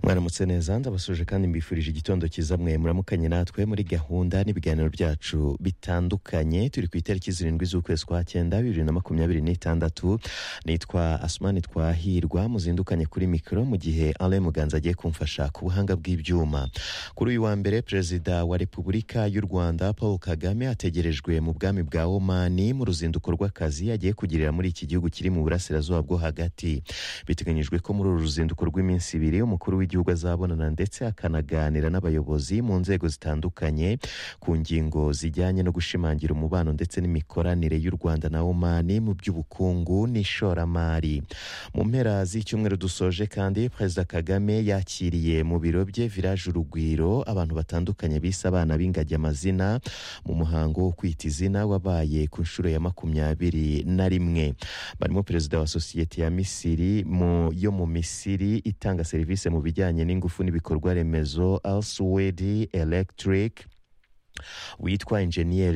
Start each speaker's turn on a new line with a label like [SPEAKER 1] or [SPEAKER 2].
[SPEAKER 1] mwaramutse neza ndabasuje kandi mbifurije igitondo cyiza mwe muramukanye natwe muri gahunda n'ibiganiro byacu bitandukanye turi ku itariki zirindwi z'ukwezi kwa cyenda bibiri na makumyabiri n'itandatu nitwa asumani twahirwa muzindukanye kuri mikoro mu gihe ale muganza agiye kumfasha ku buhanga bw'ibyuma kuri uyu wa mbere perezida wa repubulika y'u rwanda paul kagame ategerejwe mu bwami bwa omani mu ruzinduko rw'akazi agiye kugirira muri iki gihugu kiri mu burasirazuba bwo hagati biteganyijwe ko muri uru ruzinduko rw'iminsi ibiri umukuru w'igihugu azabonana ndetse akanaganira n'abayobozi mu nzego zitandukanye ku ngingo zijyanye no gushimangira umubano ndetse n'imikoranire y'u rwanda na omani mu by'ubukungu n'ishoramari mu mpera z'icyumweru dusoje kandi perezida kagame yakiriye mu biro bye viraje urugwiro abantu batandukanye bise abana b'ingagi amazina mu muhango wo kwita izina wabaye ku nshuro ya makumyabiri na rimwe barimo perezida wa sosiyete ya misiri mu yo mu misiri itanga serivisi mu bijyanye n'ingufu n'ibikorwa remezo alsuwedi electric witwa enjeniyeri